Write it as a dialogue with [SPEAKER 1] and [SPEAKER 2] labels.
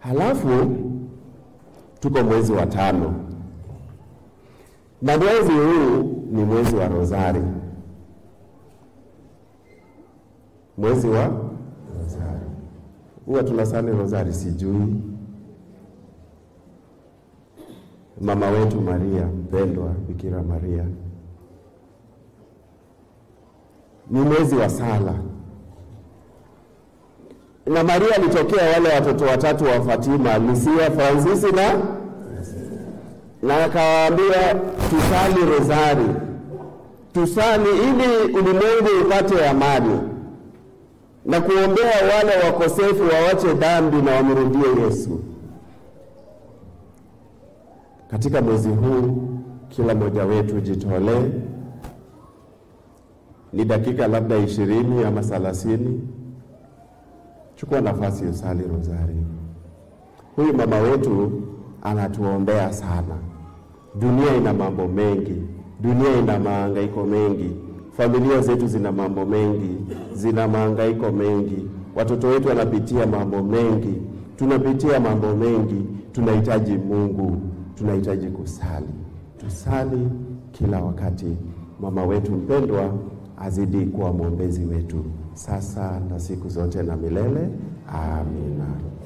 [SPEAKER 1] Halafu tuko mwezi wa tano, na mwezi huu ni mwezi wa Rozari, mwezi wa Rozari. Huwa tunasali Rozari, sijui mama wetu Maria mpendwa, Bikira Maria, ni mwezi wa sala na Maria alitokea wale watoto watatu wa Fatima, Lucia, Fransisi na na akawaambia tusali rozari, tusali ili ulimwengu upate amani na kuombea wale wakosefu wawache dhambi na wamrudie Yesu. Katika mwezi huu kila mmoja wetu jitolee, ni dakika labda ishirini ama thelathini Chukua nafasi usali rozari. Huyu mama wetu anatuombea sana. Dunia ina mambo mengi, dunia ina mahangaiko mengi, familia zetu zina mambo mengi, zina mahangaiko mengi, watoto wetu wanapitia mambo mengi, tunapitia mambo mengi. Tunahitaji Mungu, tunahitaji kusali. Tusali kila wakati. Mama wetu mpendwa azidi kuwa mwombezi wetu sasa na siku zote na milele. Amina.